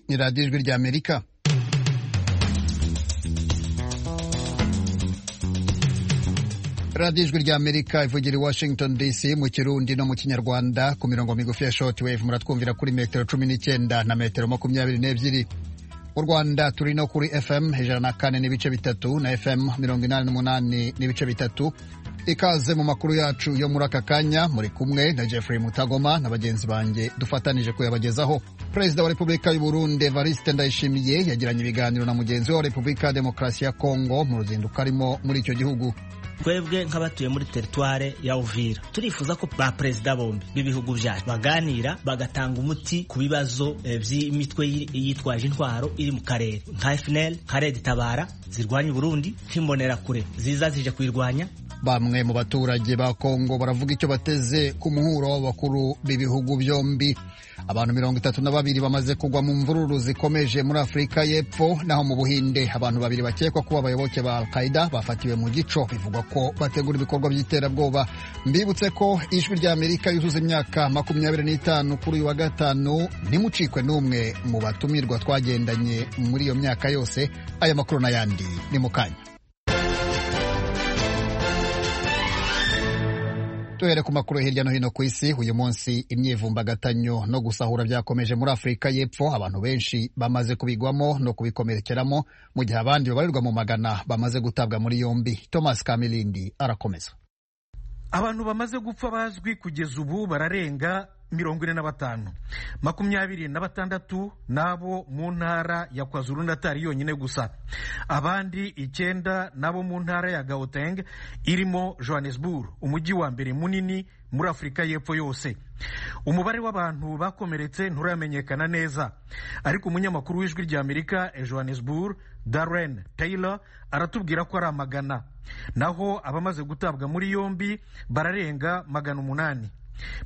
ni radiyo ijwi rya amerika radiyo ijwi rya amerika ivugira i washington dc mu kirundi no mu kinyarwanda ku mirongo migufi ya shoti wevu muratwumvira kuri metero cumi n'icyenda na metero makumyabiri n'ebyiri mu rwanda turi no kuri fm ijana na kane n'ibice bitatu na fm mirongo inani n'umunani n'ibice bitatu ikaze mu makuru yacu yo muri aka kanya muri kumwe na jeffrey mutagoma na bagenzi banjye dufatanije kuyabagezaho perezida wa repubulika y'u Burundi evariste ndayishimiye yagiranye ibiganiro na mugenzi we wa repubulika ya demokarasi ya kongo mu ruzinduko arimo muri icyo gihugu twebwe nk'abatuye muri teritware ya uvira turifuza ko ba perezida bombi b'ibihugu byacu baganira bagatanga umuti ku bibazo by'imitwe yitwaje intwaro iri mu karere nka FNL nka Red Tabara zirwanya Burundi nk'imbonerakure ziza zije kuyirwanya bamwe mu baturage ba kongo baravuga icyo bateze ku muhuro w'abakuru b'ibihugu byombi abantu mirongo itatu na babiri bamaze kugwa mu mvururu zikomeje muri afurika y'epfo naho mu buhinde abantu babiri bakekwa kuba abayoboke ba al-qaida bafatiwe mu gico bivugwa ko bategura ibikorwa by'iterabwoba mbibutse ko ijwi rya amerika yuzuza imyaka makumyabiri n'itanu kuri uyu wa gatanu ntimucikwe n'umwe mu batumirwa twagendanye muri iyo myaka yose aya makuru n'ayandi ni mu kanya duhere ku makuru hirya no hino ku isi uyu munsi imyivumbagatanyo no gusahura byakomeje muri afurika y'epfo abantu benshi bamaze kubigwamo no kubikomerekeramo mu gihe abandi babarirwa mu magana bamaze gutabwa muri yombi thomas kamilindi arakomeza abantu bamaze gupfa bazwi kugeza ubu bararenga mirongo ine na batanu makumyabiri na batandatu n'abo mu ntara ya kwazuru natari yonyine gusa abandi icyenda n'abo mu ntara ya gauteng irimo johannesburg umujyi wa mbere munini muri afurika y'epfo yose umubare w'abantu bakomeretse nturamenyekana neza ariko umunyamakuru w'ijwi rya amerika johannesburg darren taylor aratubwira ko ari amagana naho abamaze gutabwa muri yombi bararenga magana umunani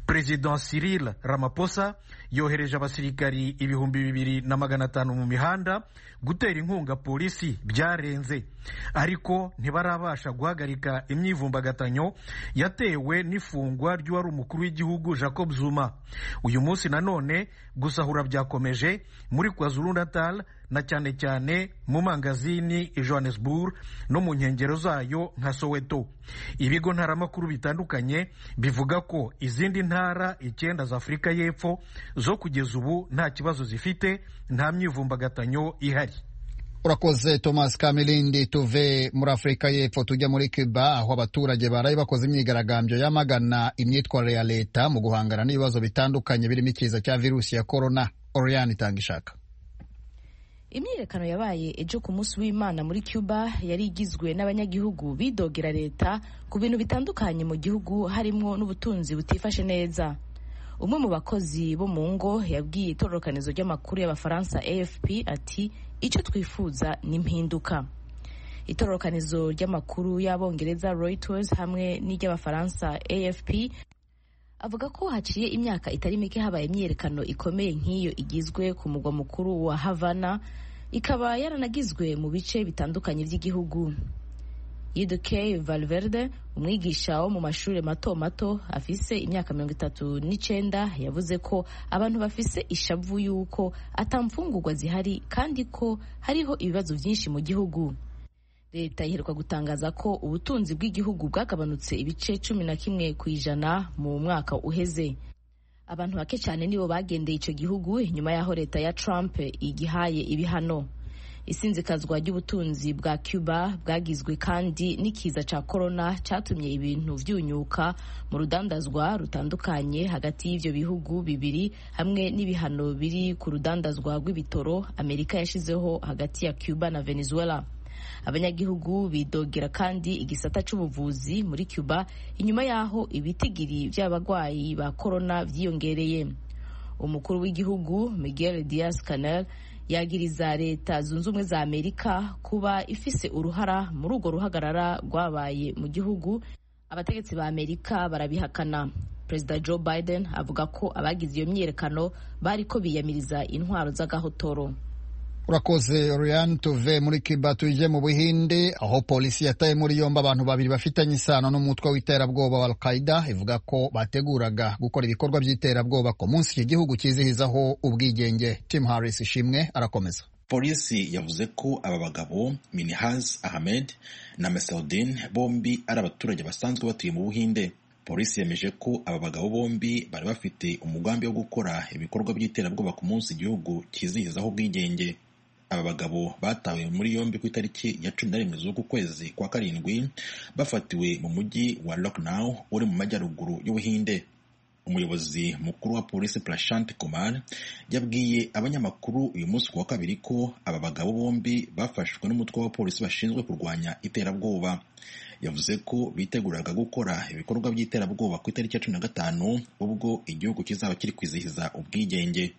perezida Cyril Ramaphosa yohereje abasirikari ibihumbi bibiri na magana atanu mu mihanda gutera inkunga polisi byarenze ariko ntibarabasha guhagarika imyivumbagatanyo yatewe n'ifungwa ry'uwari umukuru w'igihugu Jacob Zuma uyu munsi nanone gusahura byakomeje muri kwazulu natal na cyane cyane mu mangazini i johannesburg no mu nkengero zayo nka soweto ibigo ntaramakuru bitandukanye bivuga ko izindi ntara icyenda za afurika y'epfo zo kugeza ubu nta kibazo zifite nta myivumbagatanyo ihari urakoze thomas kamilindi tuve muri afurika y'epfo tujya muri cuba aho abaturage baraye bakoze imyigaragambyo yamagana imyitwarire ya leta mu guhangana n'ibibazo bitandukanye birimo ikiza cya virusi ya korona oriyani itanga ishaka imyiyerekano yabaye ejo ku munsi w'imana muri cuba yari igizwe n'abanyagihugu bidogera leta ku bintu bitandukanye mu gihugu harimo n'ubutunzi butifashe neza umwe mu bakozi bo mu ngo yabwiye itororokanizo ry'amakuru y'abafaransa afp ati icyo twifuza ni impinduka itororokanizo ry'amakuru y'abongereza reuters hamwe n'iry'abafaransa afp avuga ko haciye imyaka itari mike habaye imyiyerekano ikomeye nk'iyo igizwe ku mugwa mukuru wa havana ikaba yaranagizwe mu bice bitandukanye by'igihugu yidukey valverde umwigisha wo mu mashuri mato mato afise imyaka mirongo itatu n'icyenda yavuze ko abantu bafise ishavu y'uko atamfungurwa zihari kandi ko hariho ibibazo byinshi mu gihugu leta iheruka gutangaza ko ubutunzi bw'igihugu bwagabanutse ibice cumi na kimwe ku ijana mu mwaka uheze abantu bake cyane nibo bagendeye icyo gihugu nyuma y'aho leta ya trump igihaye ibihano isinzikazwa ry'ubutunzi bwa cuba bwagizwe kandi n'ikiza cya korona cyatumye ibintu byunyuka mu rudandazwa rutandukanye hagati y'ibyo bihugu bibiri hamwe n'ibihano biri ku rudandazwa rw'ibitoro amerika yashyizeho hagati ya cuba na venezuela abanyagihugu bidogera kandi igisata cy'ubuvuzi muri cuba inyuma y'aho ibitigiri by'abarwayi ba korona byiyongereye umukuru w'igihugu miguel diaz canel yagiriza leta zunze ubumwe za amerika kuba ifise uruhara muri urwo ruhagarara rwabaye mu gihugu abategetsi ba amerika barabihakana perezida joe biden avuga ko abagize iyo myiyerekano bariko biyamiriza intwaro z'agahotoro urakoze Ryan tuve muri Cuba tuje mu Buhinde aho polisi yataye muri yombi abantu babiri bafitanye isano n'umutwe w'iterabwoba wa Al-Qaeda ivuga ko bateguraga gukora ibikorwa by'iterabwoba ku munsi iki gihugu cyizihizaho ubwigenge Tim Harris ishimwe arakomeza polisi yavuze ko aba bagabo Minhaj Ahmed na Mesaudin bombi ari abaturage basanzwe batuye mu Buhinde polisi yemeje ko aba bagabo bombi bari bafite umugambi wo gukora ibikorwa by'iterabwoba ku munsi igihugu cyizihizaho ubwigenge aba bagabo batawe muri yombi ku itariki ya cumi na rimwe z'uku kwezi kwa karindwi bafatiwe mu mujyi wa Lucknow uri mu majyaruguru y'ubuhinde umuyobozi mukuru wa polisi Prashant Kumar yabwiye abanyamakuru uyu munsi ku wa kabiri ko aba bagabo bombi bafashwe n'umutwe w'abapolisi bashinzwe kurwanya iterabwoba yavuze ko biteguraga gukora ibikorwa by'iterabwoba ku itariki ya cumi na gatanu ubwo igihugu kizaba kiri kwizihiza ubwigenge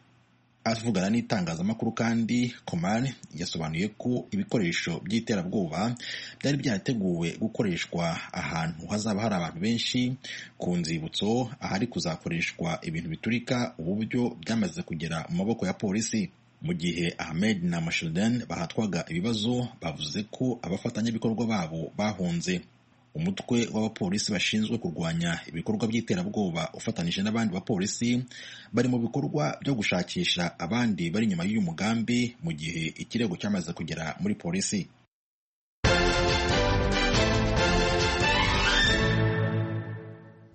avugana n'itangazamakuru kandi Komar yasobanuye ko ibikoresho by'iterabwoba byari byarateguwe gukoreshwa ahantu hazaba hari abantu benshi ku nzibutso ahari kuzakoreshwa ibintu biturika ubu buryo byamaze kugera mu maboko ya polisi mu gihe Ahmed na Mashuden bahatwaga ibibazo bavuze ko abafatanyabikorwa babo bahunze umutwe w'abapolisi bashinzwe kurwanya ibikorwa by'iterabwoba ufatanije n'abandi bapolisi bari mu bikorwa byo gushakisha abandi bari inyuma y'uyu mugambi mu gihe ikirego cyamaze kugera muri polisi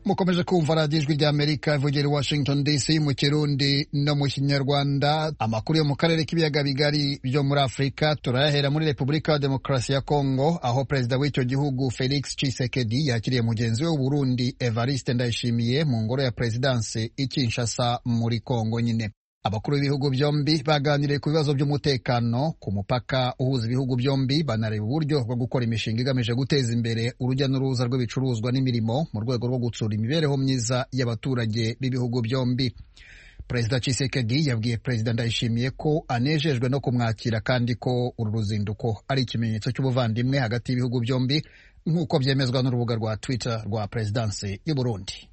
mukomeje kumva radiyo ijwi rya amerika ivugera washington dc mu kirundi no mu kinyarwanda amakuru yo mu karere k'ibiyaga bigari byo muri afurika turayahera muri repubulika ya demokarasi ya kongo aho perezida w'icyo gihugu felix chisekedi yakiriye mugenzi we w'uburundi evariste ndayishimiye mu ngoro ya perezidanse i kinshasa muri kongo nyine abakuru b'ibihugu byombi baganiriye ku bibazo by'umutekano ku mupaka uhuza ibihugu byombi banareba uburyo bwo gukora imishinga igamije guteza imbere urujya n'uruza rw'ibicuruzwa n'imirimo mu rwego rwo gutsura imibereho myiza y'abaturage b'ibihugu byombi perezida Tshisekedi yabwiye perezida Ndayishimiye ko anejejwe no kumwakira kandi ko uru ruzinduko ari ikimenyetso cy'ubuvandimwe hagati y'ibihugu byombi nk'uko byemezwa n'urubuga rwa Twitter rwa perezidanse y'u Burundi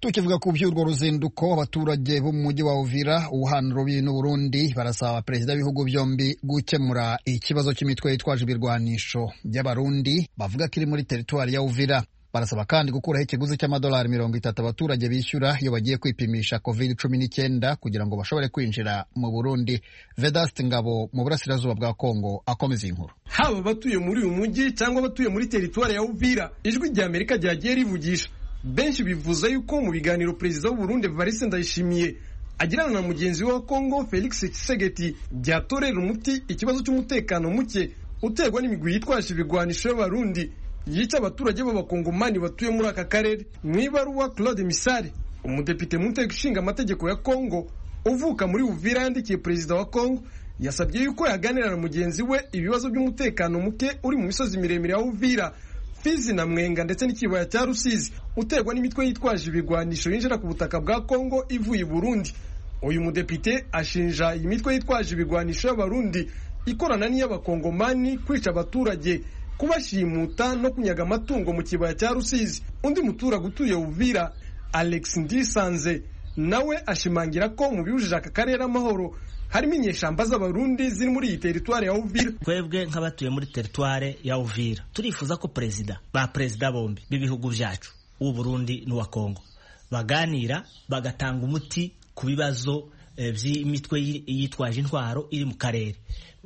tukivuga ku by'urwo ruzinduko abaturage b'umujyi wa uvira wuhana urubiyi n'uburundi barasaba perezida w'ibihugu byombi gukemura ikibazo cy'imitwe yitwaje ibirwanisho by'abarundi bavuga ko iri muri teritwari ya uvira barasaba kandi gukuraho ikiguzi cy'amadolari mirongo itatu abaturage bishyura iyo bagiye kwipimisha covid cumi n'icyenda kugira ngo bashobore kwinjira mu burundi vedasite ngabo mu burasirazuba bwa kongo akomeza inkuru haba abatuye muri uyu mujyi cyangwa abatuye muri teritwari ya uvira ijwi rya amerika ryagiye rivugisha benshi bivuze yuko mu biganiro perezida w'uburundi evariste ndayishimiye agirana na mugenzi we wa kongo felix kisegeti byatorera umuti ikibazo cy'umutekano muke uterwa n'imigwi yitwaje ibigwanisho y'abarundi yica abaturage b'abakongomani batuye muri aka karere mu ibaruwa claude misari umudepite mu nteko ishinga amategeko ya kongo uvuka muri uvira yandikiye perezida wa kongo yasabye yuko yaganira na mugenzi we ibibazo by'umutekano muke uri mu misozi miremire ya uvira Fizi na Mwenga ndetse n'ikibaya cya Rusizi uterwa n'imitwe yitwaje ibigwanisho yinjira ku butaka bwa Kongo ivuye i Burundi uyu mudepite ashinja iyi mitwe yitwaje ibigwanisho y'abarundi ikorana n'iy'abakongomani kwica abaturage kubashimuta no kunyaga amatungo mu kibaya cya Rusizi undi muturage utuye Uvira Alex Ndisanze nawe ashimangira ko mu biwujije aka karere amahoro harimo inyeshamba z'abarundi ziri muri iyi teritwari ya uvira twebwe nk'abatuye muri teritwari ya uvira turifuza ko perezida ba perezida bombi b'ibihugu byacu uw'uburundi n'uwa kongo baganira bagatanga umuti ku bibazo eh, by'imitwe yitwaje intwaro iri mu karere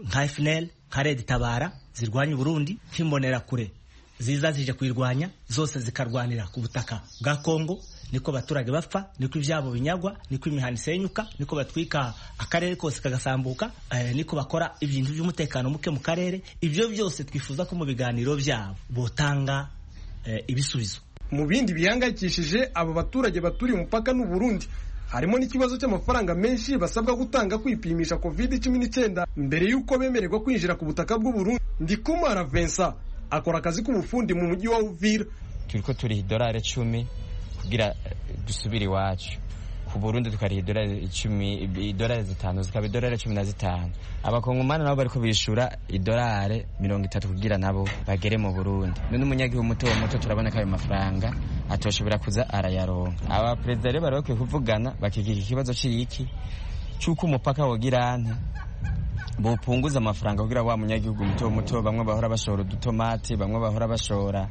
nka fnl nka red tabara zirwanya uburundi nk'imbonerakure ziza zije kuyirwanya zose zikarwanira ku butaka bwa kongo niko abaturage bapfa niko ibyabo binyagwa niko imihanda isenyuka niko batwika akarere kose kagasambuka niko bakora ibintu by'umutekano muke mu karere ibyo byose twifuza ko mu biganiro byabo botanga ibisubizo mu bindi bihangayikishije aba baturage baturiye umupaka n'u Burundi harimo n'ikibazo cy'amafaranga menshi basabwa gutanga kwipimisha covid cumi n'icyenda mbere y'uko bemererwa kwinjira ku butaka bw'uburundi ndikumara Vincent akora akazi k'ubufundi mu mujyi wa Uvira turiko turiha idolari icumi kugira dusubire iwacu ku burundi tukariha idolari icumi idolari zitanu zikaba idolari cumi na zitanu abakongomani nabo bariko bishura idolari mirongo itatu kugira nabo bagere mu burundi n'umunyagihugu muto muto turabona ko ayo mafaranga atoshobora kuza arayaronka aba perezida rero bari bakwiye kuvugana bakigira ikibazo cy'iki cy'uko umupaka wogira anta bupunguza amafaranga kugira wa munyagihugu muto muto bamwe bahora bashora udutomati bamwe bahora bashora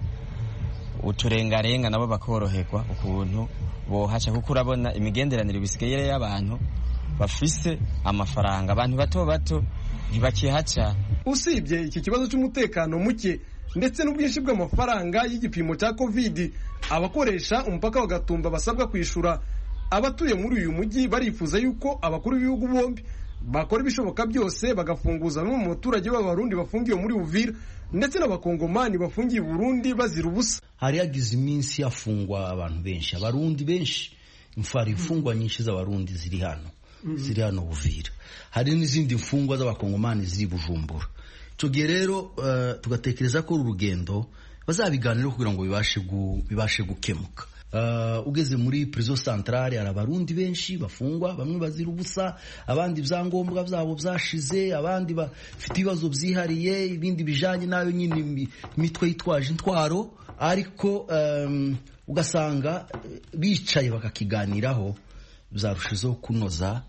uturengarenga nabo bakoroherwa ukuntu bohaca kuko urabona imigenderanire bisigaye y'abantu bafise amafaranga abantu bato bato ntibakihaca usibye iki kibazo cy'umutekano muke ndetse n'ubwinshi bw'amafaranga y'igipimo cya kovidi abakoresha umupaka wagatumba basabwa kwishyura abatuye muri uyu mujyi barifuza yuko abakuru b'ibihugu bombi bakora ibishoboka byose bagafunguza bamwe mu baturage b'abarundi bafungiwe muri uvira ndetse n'abakongomani bafungiye burundi bazira ubusa hari yagize iminsi yafungwa abantu benshi abarundi benshi hari imfungwa nyinshi z'abarundi ziri hano ziri hano buvira hari n'izindi mfungwa z'abakongomani ziri bujumbura icyo gihe rero tugatekereza ko uru rugendo bazabiganiraho kugira ngo bibashe gukemuka ugeze muri prizo santarare hari abarundi benshi bafungwa bamwe bazira ubusa abandi ibyangombwa byabo byashize abandi bafite ibibazo byihariye ibindi bijyanye nayo nyine imitwe yitwaje intwaro ariko ugasanga bicaye bakakiganiraho byarushijeho kunoza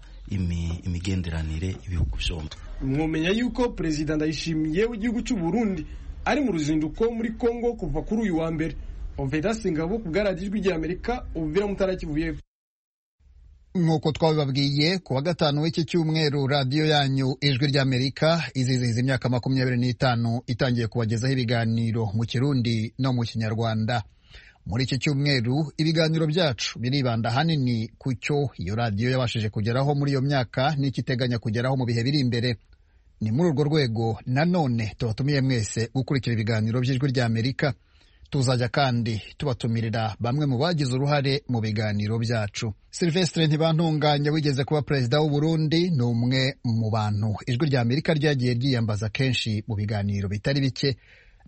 imigenderanire ibihugu byombi mwumenya yuko perezida ndayishimiye w'igihugu cy'u Burundi ari mu ruzinduko muri congo kuva kuri uyu wa mbere oveda singabo ku bwaradiyo ijwi ry'amerika ubuvira mutarakivuyeho nk'uko twabibabwiye ku wa gatanu w'iki cyumweru radiyo yanyu ijwi ry'amerika izizihiza imyaka makumyabiri n'itanu itangiye kubagezaho ibiganiro mu kirundi no mu kinyarwanda muri iki cyumweru ibiganiro byacu biribanda ahanini ku cyo iyo radiyo yabashije kugeraho muri iyo myaka n'ikiteganya kugeraho mu bihe biri imbere ni muri urwo rwego nanone tubatumiye mwese gukurikira ibiganiro by'ijwi ry'amerika tuzajya kandi tubatumirira bamwe mu bagize uruhare mu biganiro byacu silvestre ntibantunganya wigeze kuba perezida w'u Burundi ni umwe mu bantu ijwi rya amerika ryagiye ryiyambaza kenshi mu biganiro bitari bike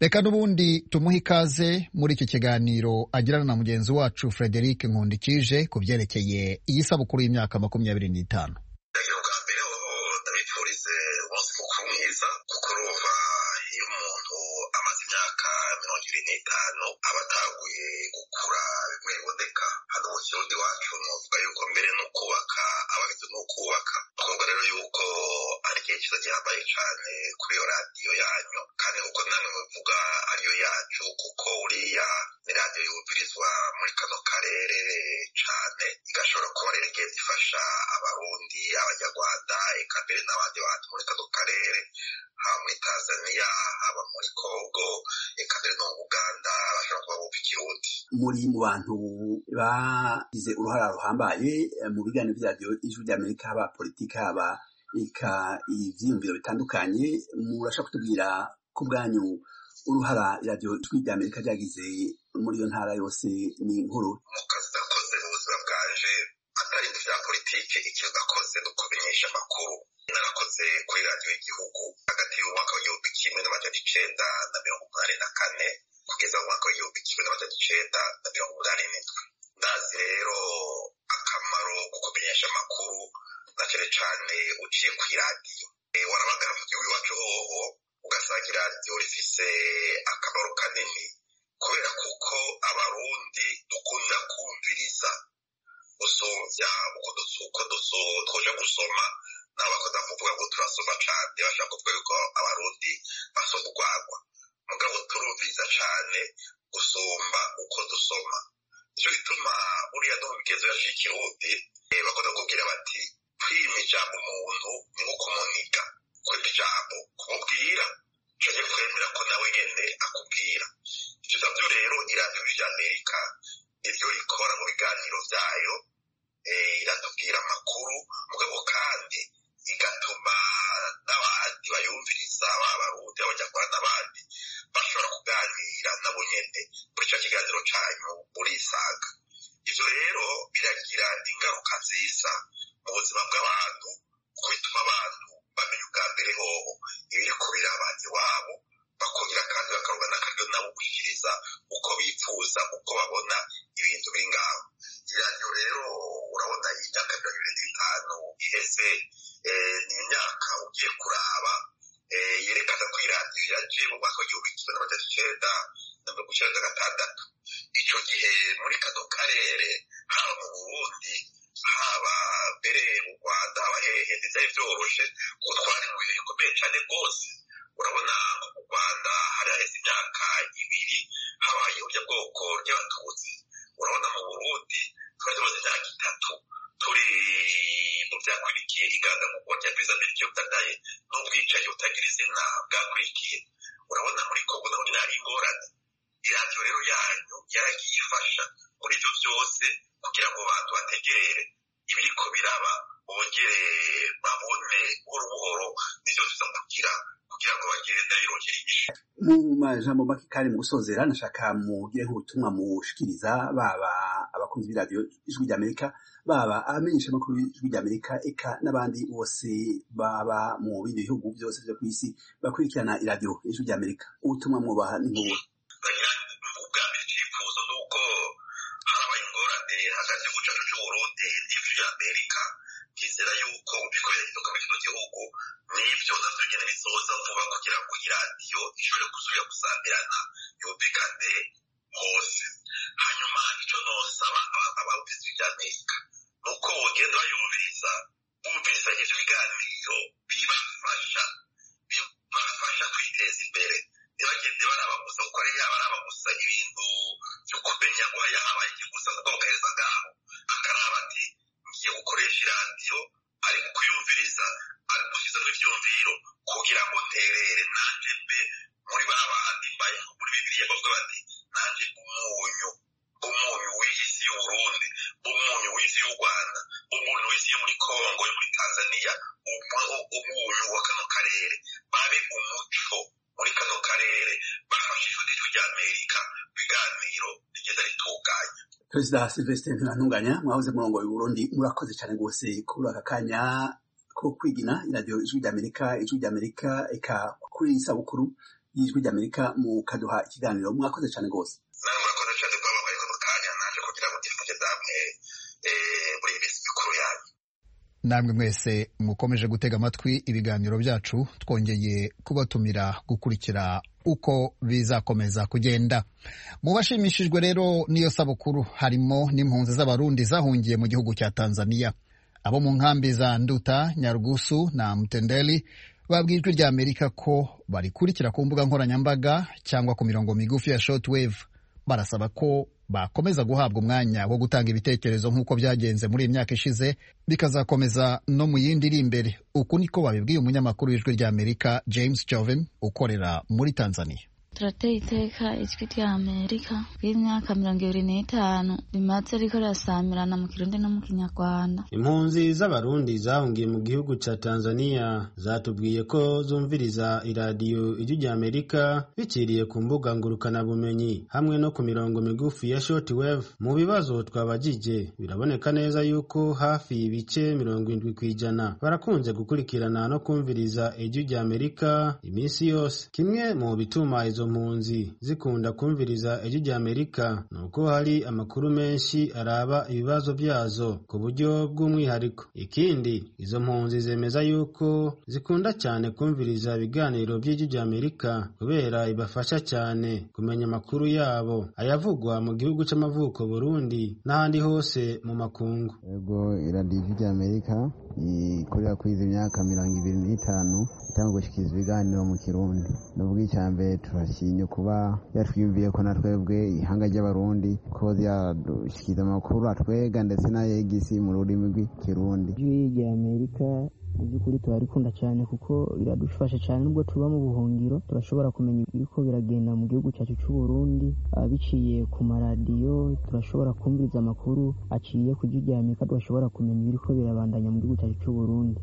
reka n'ubundi tumuhe ikaze muri iki kiganiro agirana na mugenzi wacu frederic nkundikije ku byerekeye iyi sabukuru y'imyaka makumyabiri n'itanu n'itanu aba ataguye gukura bimwe biboneka hano mu kirundi wacu nuvuga yuko mbere ni ukubaka abageze ni ukubaka twumva rero yuko ari igihe cyiza gihambaye cyane kuri iyo radiyo yanyu kandi kuko namwe muvuga ariyo yacu kuko uriya ni radiyo yumvirizwa muri kano karere cyane igashobora kuba rero igihe ifasha abarundi abanyarwanda eka mbere n'abandi bantu muri kano karere haba muri tanzania haba muri congo eka mbere no mu uganda bashobora kuba bumva ikirundi muri mu bantu bagize uruhara ruhambaye mu biganiro byabyo ijwi ry'amerika haba politiki haba eka ibyiyumviro bitandukanye murashobora kutubwira ku bwanyu uruhara iryo ijwi ry'amerika ryagize muri iyo ntara yose ni inkuru mu kazi nakoze mu buzima bwanje atari ibya politiki icyo nakoze ni ukumenyesha amakuru narakoze kuri radiyo y'igihugu hagati y'umwaka w'igihumbi kimwe n'amajana icenda na mirongo umunani na kane kugeza mu mwaka w'igihumbi kimwe n'amajana icenda na mirongo umunani n'indwi ndazi rero akamaro ko kumenyesha amakuru na cyane cyane uciye ku iradiyo warabagara mu gihugu iwacu hoho ugasanga iradiyo rifise akamaro kanini kubera kuko abarundi dukunda kumviriza usumvya uko twoja gusoma n'abakunda kuvuga ngo turasoma cane bashaka kuvuga yuko abarundi basoma urwagwa mugabo turumviriza cane gusumba uko dusoma nico gituma buriya no mu migenzo yacu y'ikirundi bakunda kubwira bati kwima ijambo umuntu ni nko kumuniga kwima ijambo kumubwira canke kwemera ko nawe nyene akubwira ivyo navyo rero iradiyo ry'amerika niryo rikora mu biganiro vyayo iratubwira amakuru mugabo kandi igatuma n'abandi bayumviriza b'abarundi abanyarwanda n'abandi bashobora kuganira nabo nyene muri ico kiganiro canyu murisanga ivyo rero biragira ingaruka nziza mu buzima bw'abantu kuko bituma abantu bamenya ubwa mbere hoho ibiri kubiraba iwabo bakongera kandi bakaronka n'akaryo nabo gushikiriza uko bifuza uko babona ibintu biri ngaho iranyo rero urabona iyi myaka mirongo ibiri n'itanu iheze ni imyaka ugiye kuraba yerekana ko iradiyo yaje mu mwaka w'igihumbi kimwe n'amajana icenda na mirongo icenda na gatandatu ico gihe muri kano karere haba mu burundi haba mbere mu rwanda haba hehe ntibyari byoroshye kuko twari mu bintu bikomeye cyane rwose urabona mu rwanda hari haheze imyaka ibiri habaye ubunyabwoko ry'abatutsi urabona mu burundi twari tumaze imyaka itatu turi mu byakurikiye iganga mu kongera kwiza mbere cyo butagaye n'ubwicanyi butagira izina bwakurikiye urabona muri kongo naho ntihari ingorane iradiyo rero yanyu yaragiye ifasha muri ibyo byose kugira ngo abantu bategere ibiriko biraba bongere babone buhoro buhoro n'ibyo tuza kugira kugira ngo bagende birongera inyishu mu majambo make kandi mu gusozera nashaka mugire nk'ubutumwa mushikiriza baba abakunzi b'iradiyo ijwi ry'amerika baba abamenyesha makuru y'ijwi ry'amerika eka n'abandi bose baba mu bindi bihugu byose byo ku isi bakurikirana iradiyo ijwi ry'amerika ubutumwa mwubaha ni nk'ubu hagati y'umucacu cy'uburundi n'igihugu cy'amerika byizera yuko bikorera inzoka muri kino gihugu n'ibyo nabyo nyine bisoza vuba kugira ngo iradiyo ishobore gusubira gusambirana yumvikane hose hanyuma icyo nosaba abawugize iby'amerika ni uko bagenda bayumviriza bumviriza ibyo biganiro bibafasha bibafasha kwiteza imbere ntibagende baraba gusa kuko ari yaba araba gusa ibintu byo kumenya ngo haya habaye ikigusa kuko bagaheza ngaho akaraba ati ngiye gukoresha iradiyo ari kuyumviriza ari gushyizamo ibyumviro kugira ngo nterere nanjye mbe muri ba bandi mbaye muri bibiliya bavuga bati nanjye umunyu umunyu w'iyi si y'uburundi umunyu w'isi y'u rwanda umunyu w'isi yo muri kongo yo muri tanzaniya umunyu wa kano karere babe umuco muri kano karere bafashijwe n'ijwi ry'amerika biganiro rigenda ritunganya perezida silvestre ntibanunganya mwahoze murongo Burundi murakoze cyane rwose kuri aka kanya ko kwigina iradiyo ijwi ry'amerika ijwi ry'amerika eka kuri iyi sabukuru y'ijwi ry'amerika mukaduha ikiganiro mwakoze cyane rwose nawe murakoze cyane kuba babaye kano kanya naje kugira ngo ndifuze namwe muri iyi minsi mikuru yanyu namwe mwese mukomeje gutega amatwi ibiganiro byacu twongeye kubatumira gukurikira uko bizakomeza kugenda mu bashimishijwe rero n'iyo sabukuru harimo n'impunzi z'abarundi zahungiye mu gihugu cya tanzaniya abo mu nkambi za nduta nyarugusu na mutendeli babwiye ijwi rya amerika ko barikurikira ku mbuga nkoranyambaga cyangwa ku mirongo migufi ya shortwave barasaba ko bakomeza guhabwa umwanya wo gutanga ibitekerezo nk'uko byagenze muri iyi myaka ishize bikazakomeza no mu yindi iri imbere uku niko babibwiye umunyamakuru w'ijwi ry'amerika james joven ukorera muri tanzania turateye iteka ijwi rya amerika ry'imyaka mirongo ibiri n'itanu rimaze riko rirasamirana mu kirundi no mu kinyarwanda impunzi z'abarundi zahungiye mu gihugu ca tanzania zatubwiye ko zumviriza iradiyo ijwi rya amerika biciriye ku mbuga ngurukanabumenyi hamwe no ku mirongo migufi ya shortwave mu bibazo twabagije biraboneka neza yuko hafi ibice mirongo indwi ku ijana barakunze gukurikirana no kumviriza ijwi rya amerika iminsi yose kimwe mu bituma izo izo mpunzi zikunda kumviriza ijwi rya amerika ni uko hari amakuru menshi araba ibibazo byazo ku buryo bw'umwihariko ikindi izo mpunzi zemeza yuko zikunda cyane kumviriza ibiganiro by'ijwi rya amerika kubera ibafasha cyane kumenya amakuru yabo ayavugwa mu gihugu cy'amavuko burundi n'ahandi hose mu makungu yego iradiyo ijwi rya amerika ikorera kuri izi myaka mirongo ibiri n'itanu itanga gushyikiriza ibiganiro mu kirundi n'ubwo icya mbere turashimye kuba yatwiyumviye ko na twebwe ihanga ry'abarundi ko ryadushyikiriza amakuru atwega ndetse na yegisi mu rurimi rw'ikirundi ijwi amerika mu by'ukuri turarikunda cyane kuko biradufasha cyane nubwo tuba mu buhungiro turashobora kumenya ibiko biragenda mu gihugu cyacu cy'u Burundi biciye ku maradiyo turashobora kumviriza amakuru aciye ku gihugu Amerika turashobora kumenya ibiriko birabandanya mu gihugu cyacu cy'u Burundi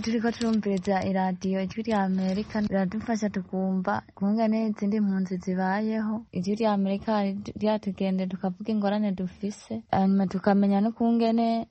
turi ko turumviriza iradiyo ijwi rya Amerika riradufasha tukumva kumva n'izindi mpunzi zibayeho ijwi rya Amerika ryatugende tukavuga ingorane dufise hanyuma tukamenya no kungene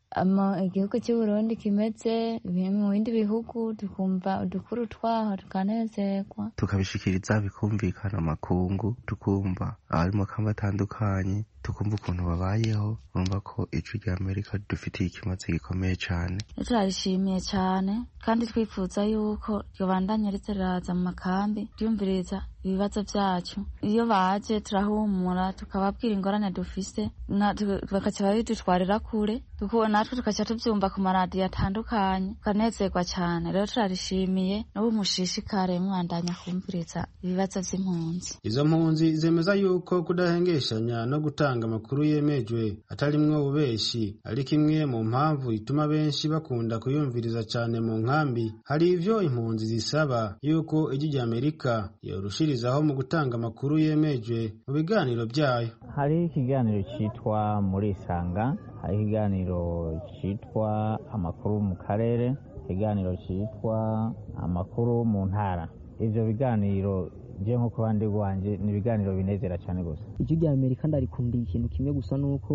igihugu cy'u Burundi kimeze mu bindi bihugu tukumva udukuru twaho tukanezerwa tukabishikiriza bikumvikana amakungu tukumva abarimo kandi batandukanye tukumva ukuntu babayeho urumva ko ijwi rya amerika dufitiye ikimaze gikomeye cyane turarishimiye cyane kandi twifuza yuko ribandanya ritaraza mu makambi ryumviriza ibibazo byacu iyo baje turahumura tukababwira ingorane dufise na- tu- bakajya babidutwarira kure Tuku- natwe tukajya tubyumva ku maradiyo atandukanye tukanezerwa cyane rero turarishimiye n'ubu mushishikare mwandanya kumviriza ibibazo by'impunzi izo mpunzi zemeza yuko kudahengeshanya no gutanga amakuru yemejwe atarimwo ububeshi ariko imwe mu mpamvu ituma benshi bakunda kuyumviriza cyane mu nkambi hari ivyo impunzi zisaba yuko ijwi rya amerika yorushirizaho mu gutanga amakuru yemejwe mu biganiro byayo hariho ikiganiro cyitwa muri isanga hariho ikiganiro cyitwa amakuru mu karere ikiganiro cyitwa amakuru mu ntara ibyo biganiro byo nko ku bandi rwanjye ni ibiganiro binezera cyane gusa ijwi rya amerika ndarikundiye ikintu kimwe gusa ni uko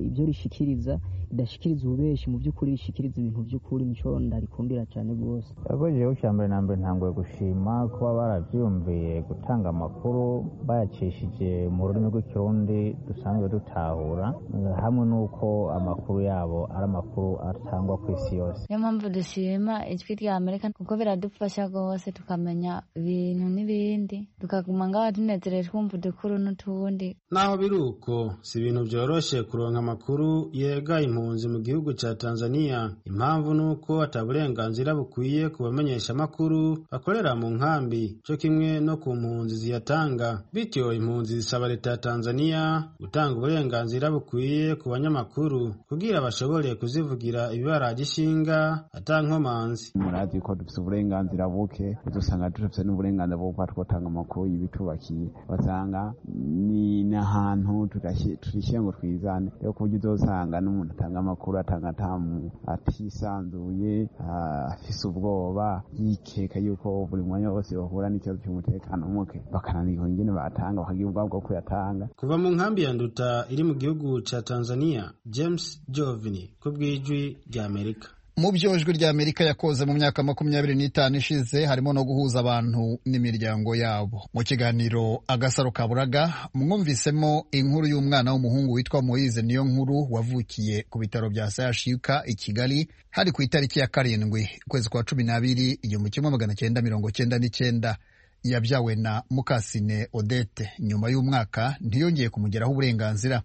ibyo rishikiriza ridashikiriza ububeshi mu by'ukuri rishikiriza ibintu by'ukuri nico ndarikundira cyane rwose yakojeho cya mbere na mbere ntanguye gushima kuba barabyumviye gutanga amakuru bayacishije mu rurimi rw'ikirundi dusanzwe dutahura eh, hamwe n'uko amakuru yabo ari amakuru atangwa ku isi yose niyo mpamvu dushima ijwi rya amerika kuko biradufasha rwose tukamenya ibintu n'ibindi tukaguma ngaho tunezerewe twumva udukuru n'utundi naho biri uko si ibintu byoroshe kuronka amakuru yega impunzi mu gihugu cya tanzania impamvu ni uko ataburenganzira bukwiye ku bamenyeshamakuru bakorera mu nkambi cyo kimwe no ku mpunzi ziyatanga bityo impunzi zisaba leta ya tanzania gutanga uburenganzira bukwiye ku banyamakuru kugira bashobore kuzivugira ibibaraga ishinga ata nkomanzi murazi ko dufite uburenganzira buke dusanga dufite n'uburenganzira bwo kuba twatanga amakuru y'ibitubakiye basanga ni n'ahantu tugashi- turishyira ngo twizane rero ku buryo uzasanga n'umuntu atanga amakuru atanga atamu atisanzuye ah, afise ubwoba yikeka yuko buri mwanya wose bahura n'ikibazo cy'umutekano muke bakananirwa ingene batanga bakagira ubwabo bwo kuyatanga kuva mu nkambi ya nduta iri mu gihugu cya tanzania james jovini ku bw'ijwi rya amerika mu byo ijwi rya amerika yakoze mu myaka makumyabiri n'itanu ishize harimo no guhuza abantu n'imiryango yabo mu kiganiro agasaro kaburaga mwumvisemo inkuru y'umwana w'umuhungu witwa moise niyo nkuru wavukiye ku bitaro bya sayashika i kigali hari ku itariki ya karindwi ukwezi kwa cumi n'abiri igihumbi kimwe magana cyenda mirongo cyenda n'icyenda yabyawe na mukasine odete nyuma y'umwaka ntiyongeye kumugeraho uburenganzira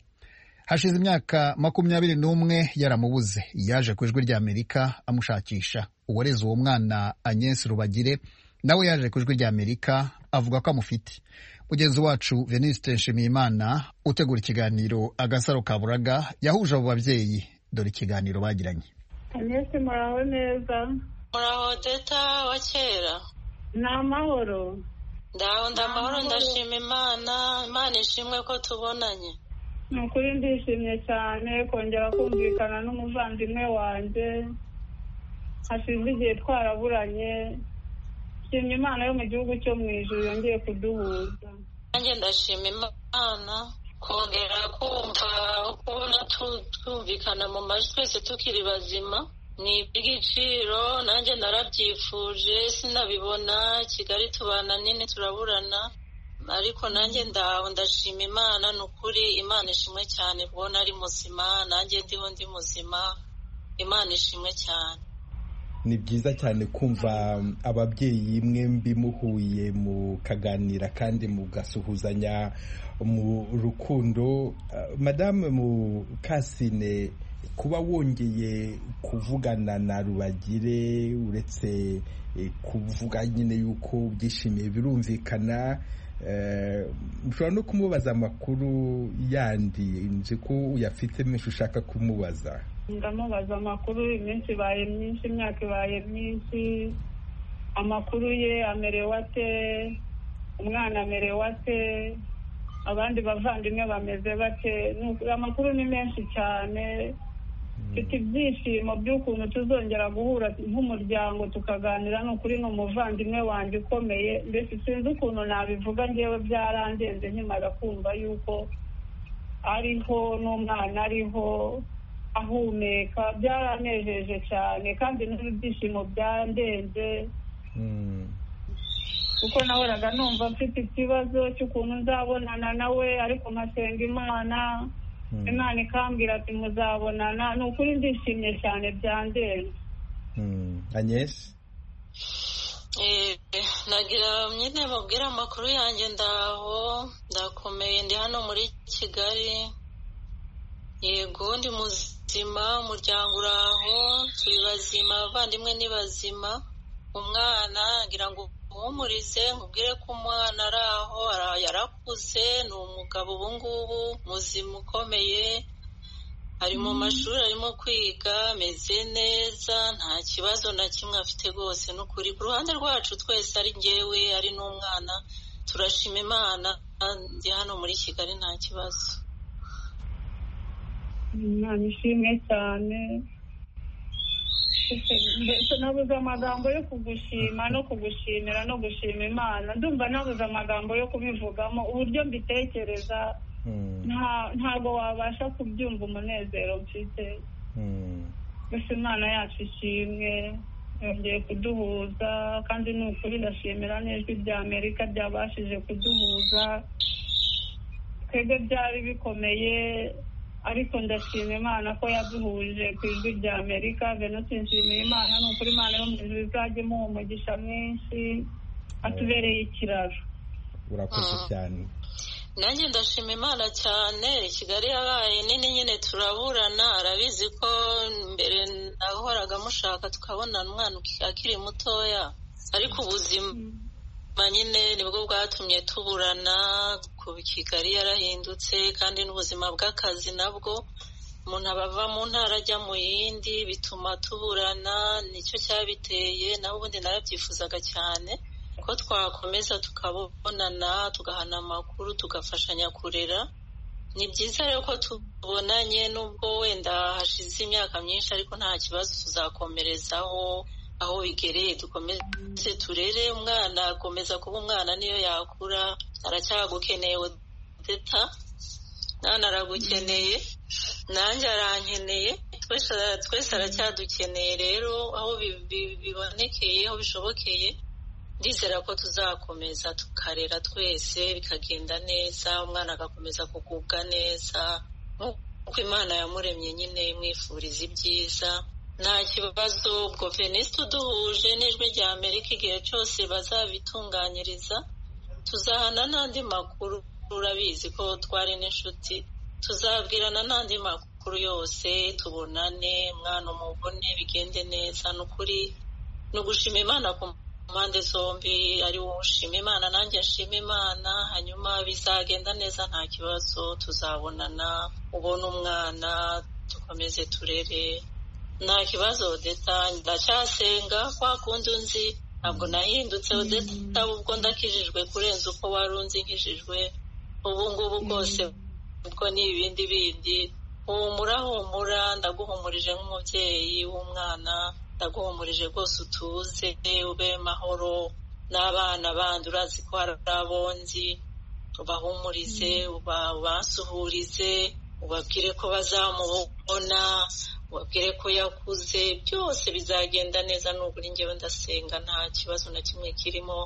hashize imyaka makumyabiri n'umwe yaramubuze yaje ku ijwi rya amerika amushakisha uwareze uwo mwana anyesi rubagire nawe yaje ku ijwi rya amerika avuga ko amufite mugenzi wacu veniste nshimiyimana utegura ikiganiro agasaro kaburaga yahuje abo babyeyi dore ikiganiro bagiranye mwese muraho neza muraho deta wa kera ni amahoro ndaho ndamahoro Amahoro. ndashima imana imana ishimwe ko tubonanye ni ukuri ndishimye cyane kongera kumvikana n'umuvandimwe wanjye hashize igihe twaraburanye shimye imana yo mu gihugu cyo mu ijuru yongeye kuduhuza nanjye ndashima imana kongera kumva kubona tu- twumvikana mu majwi twese tukiri bazima ni iby'igiciro nanjye narabyifuje sinabibona kigali tubana nini turaburana ariko nanjye ndaho ndashima imana ni ukuri imana ishimwe cyane kubona ari muzima nanjye ndiho ndi muzima imana ishimwe cyane ni byiza cyane kumva um, ababyeyi mwembi muhuye mukaganira kandi mugasuhuzanya mu rukundo Uh, madame mukasine kuba wongeye kuvugana na rubagire uretse eh, kuvuga nyine yuko byishimiye birumvikana eh, ushobora no kumubaza amakuru yandi nzi ko uyafite menshi ushaka kumubaza ndamubaza amakuru iminsi ibaye myinshi imyaka ibaye myinshi amakuru ye amerewe ate umwana amerewe ate abandi bavandimwe bameze bate Ni ukuri amakuru ni menshi cyane mfite ibyishimo by'ukuntu tuzongera guhura nk'umuryango tukaganira ni ukuri ni umuvandimwe wanjye ukomeye mbese sinzi ukuntu nabivuga ngewe byarandenze nkimara kumva yuko ariho n'umwana ariho ahumeka byaranejeje cyane kandi n'ibyishimo byandenze kuko nahoraga numva mfite ikibazo cy'ukuntu nzabonana nawe ariko nkasenga imana imana ikambwira ati muzabonana ni ukuri ndishimye cyane byandenze anyesi nagira nyine babwira amakuru yanjye ndaho ndakomeye ndi hano muri kigali yego ndi muzima umuryango uraho turi bazima abavandimwe ni bazima umwana ngira ngo uhumurize nkubwire ko umwana ari aho ara- yarakuze ni umugabo ubu ngubu muzima ukomeye ari mu mashuri arimo kwiga ameze neza nta kibazo na kimwe afite rwose ni ukuri ku ruhande rwacu twese ari ngewe ari n'umwana turashima imana ndi hano muri kigali nta kibazo imana ishimwe cyane mbese nabuze amagambo yo kugushima no kugushimira no gushima imana ndumva nabuze amagambo yo kubivugamo uburyo mbitekereza nta- ntabwo wabasha kubyumva umunezero mfite gusa imana yacu ishimwe yongeye kuduhuza kandi ni ukuri ndashimira n'ijwi rya amerika ryabashije kuduhuza twebwe byari bikomeye ariko ndashima imana ko yaduhuje ku ijwi rya amerika venusi nshimira imana ni ukuri imana yo mu ijwi izajya imuha umugisha mwinshi atubereye ikiraro urakoze cyane nanjye ndashima imana cyane kigali yabaye nini nyine turaburana arabizi ko mbere nahoraga mushaka tukabona umwana akiri mutoya ariko ubuzima nyine nibwo bwatumye tuburana ku kigali yarahindutse kandi n'ubuzima bw'akazi nabwo umuntu aba ava mu ntara ajya mu yindi bituma tuburana nicyo cyabiteye naho ubundi narabyifuzaga cyane ko twakomeza tukabonana tugahana amakuru tugafashanya kurera ni byiza rero ko tubonanye nubwo wenda hashize imyaka myinshi ariko nta kibazo tuzakomerezaho aho bigereye dukomeze turere umwana akomeza kuba umwana niyo yakura aracyagukeneye odeta nana aragukeneye nanjye arankeneye twese ara- twese aracyadukeneye rero aho bi- bi- bibonekeye aho bishobokeye ndizera ko tuzakomeza tukarera twese bikagenda neza umwana agakomeza kugubwa neza nk'uko imana yamuremye nyine imwifuriza ibyiza nta kibazo ubwo venisite uduhuje n'ijwi rya amerika igihe cyose bazabitunganyiriza tuzahana n'andi makuru urabizi ko twari n'inshuti tuzabwirana n'andi makuru yose tubonane umwana umubone bigende neza ni ukuri ni ugushima imana ku mpande zombi ari wowe ushima imana nanjye nshima imana hanyuma bizagenda neza nta kibazo tuzabonana ubone umwana dukomeze turere nta kibazo odeta ndacyasenga kwa kundi unzi ntabwo nahindutse odeta ubwo ndakijijwe kurenza uko wari unzi nkijijwe ubu ngubu bwose ubwo ni ibindi bindi humura humura ndaguhumurije nk'umubyeyi w'umwana ndaguhumurije rwose utuze ube mahoro n'abana bandi urazi ko hari abonzi ubahumurize uba- ubasuhurize ubabwire ko bazamubona ubabwire ko yakuze byose bizagenda neza nuburi njyewe ndasenga nta kibazo na kimwe kirimo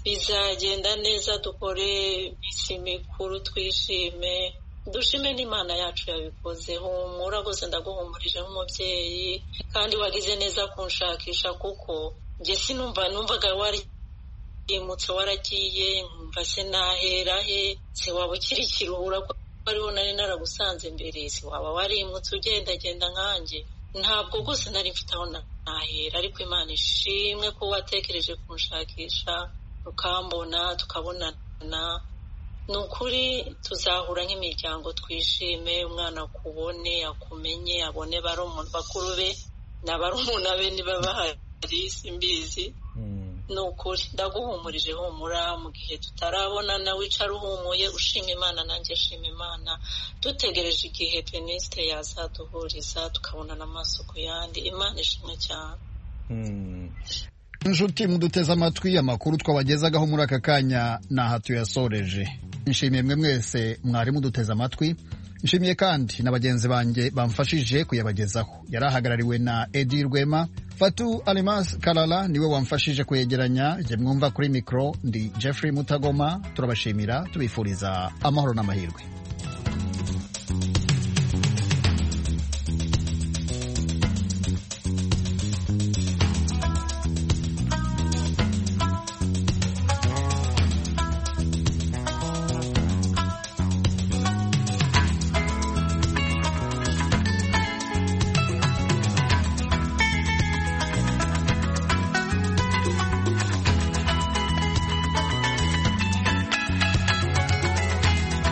bizagenda neza dukore iminsi mikuru twishime dushime n'imana yacu yabikoze humura rwose ndaguhumurije nk'umubyeyi kandi wagize neza kunshakisha kuko njye sinumva numvaga wari imutse waragiye nkumva se nahera he se waba ukirikira ubura ko ariho nari naragusanze mbere se waba warimutse ugendagenda nkanjye ntabwo rwose nari mfite aho na- nahera ariko imana ishimwe ko watekereje kunshakisha ukambona tukabonana ni ukuri tuzahura nk'imiryango twishime umwana akubone akumenye abone barumuna bakuru be na barumuna be niba bahari simbizi ni ukuri ndaguhumurije humura mu gihe tutarabonana wicara uhumuye ushima imana nanjye nshima imana dutegereje igihe venisite yazaduhuriza tukabonana amaso ku yandi imana ishimwe cyane inshuti muduteze amatwi amakuru twabagezagaho muri aka kanya ni aha tuyasoreje nshimiye mwe mwese mwari muduteze amatwi nshimiye kandi na bagenzi banjye bamfashije kuyabagezaho yari ahagarariwe na edi rwema fatu alimas karara niwe wamfashije kuyegeranya jye mwumva kuri mikoro ndi jeffrey mutagoma turabashimira tubifuriza amahoro n'amahirwe